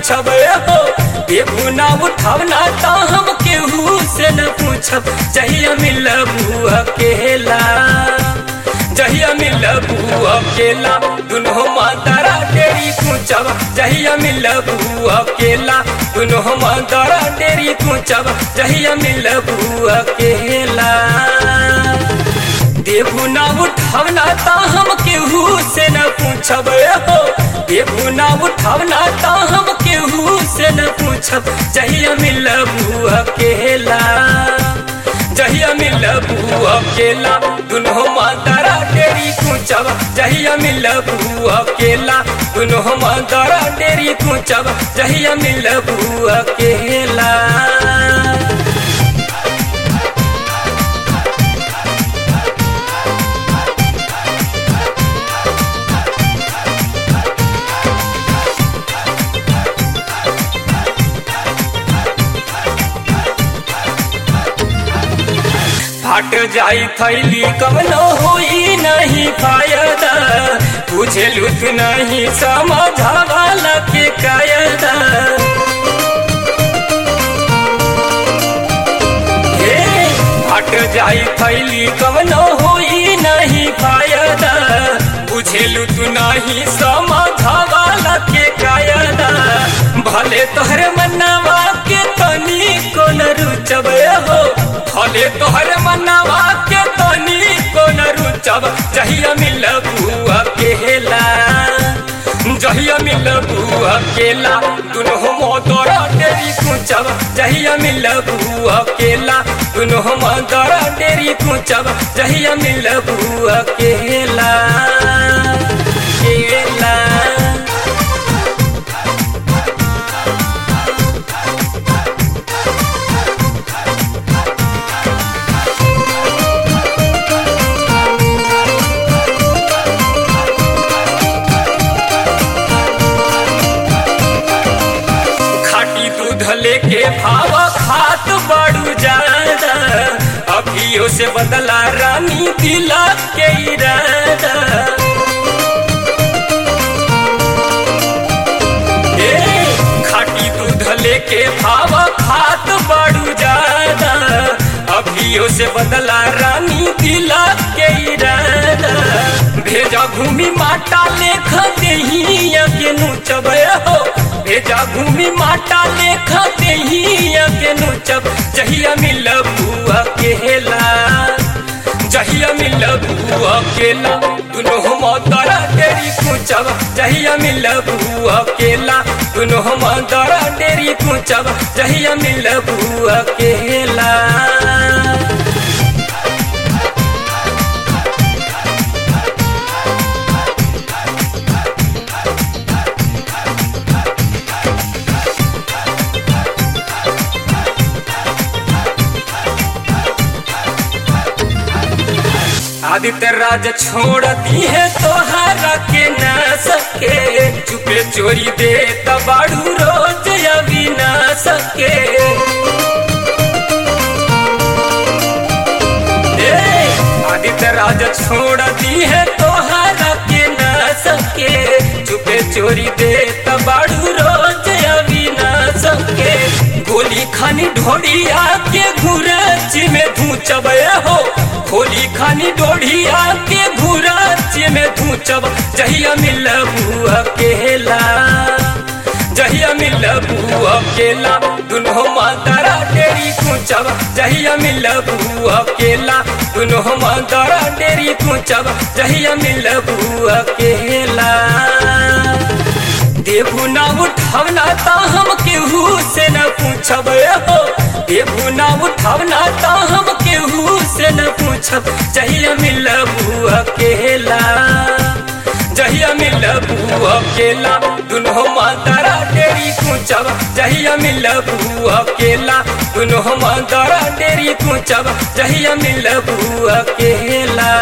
पूछब हो देबू ना उठावना तो हम केहू से न पूछब जहिया मिलबू अकेला जहिया मिलबू अकेला दुनो मातारा डेरी पूछब जहिया मिलबू अकेला दुनो मातारा डेरी पूछब जहिया मिलबू अकेला देबू ना उठावना तो हम केहू से न पूछब हो देबू ना उठावना तो हम केहू से न पूछब जहिया मिलबू अकेला जहिया मिलबू अकेला दुनो मातारा डेरी पूछब जहिया मिलबू अकेला दुनो मातारा डेरी पूछब जहिया मिलबू अकेला फट जाई थैली कवनो होई नहीं फायदा तुझे लुत नहीं समझावाला के कायदा हे फट जाई थैली कवनो होई नहीं फायदा तुझे लुत नहीं समझावाला के कायदा भले तोहर मनवा के तनी को न रुचब हो भले तोहर मनवा के तनी को न रुचब जहिया मिलबू अकेला जहिया मिलबू अकेला दुनो मोदरा डेरी कुचब जहिया मिलबू अकेला दुनो मोदरा डेरी कुचब जहिया मिलबू अकेला अकेला खाटी दूध लेके भाव खात बड़ू ज्यादा अभियो से बदला रानी दिला के इरादा ए, खाटी दूध लेके भाव खात बड़ू ज्यादा अभियो से बदला रानी दिला के इरादा भेजा भूमि माटा लेख देहिया के नुचब हो भेजा भूमि माटा लेख देहिया के नुचब जहिया मिलबू अकेला जहिया मिलबू अकेला दुनो मातारा डेरी कुचब जहिया मिलबू अकेला दुनो मातारा डेरी कुचब जहिया मिलबू अकेला आदित्य राज छोड़ दी है तोहरा के न सके चुपे चोरी दे तबाड़ू रोज अभी न सके ए, आदित्य राज छोड़ दी है तोहरा के न सके चुपे चोरी दे तबाड़ू रोज अभी न सके गोली खानी ढोड़िया के घुरच में धूचब हो होली खानी डोढ़िया के घुरच में धूचब जहिया मिलबू अकेला जहिया मिलबू अकेला दुनो मातारा डेरी कुचब जहिया मिलबू अकेला दुनो मातारा डेरी कुचब जहिया मिलबू अकेला देबू ना उठावना तो हम केहू से न पूछब हो देबू ना उठावना तो हम केहू से न पूछब जहिया मिलबू अकेला जहिया मिलबू अकेला दुनो मातारा डेरी कुचब जहिया मिलबू अकेला दुनो मातारा डेरी कुचब जहिया मिलबू अकेला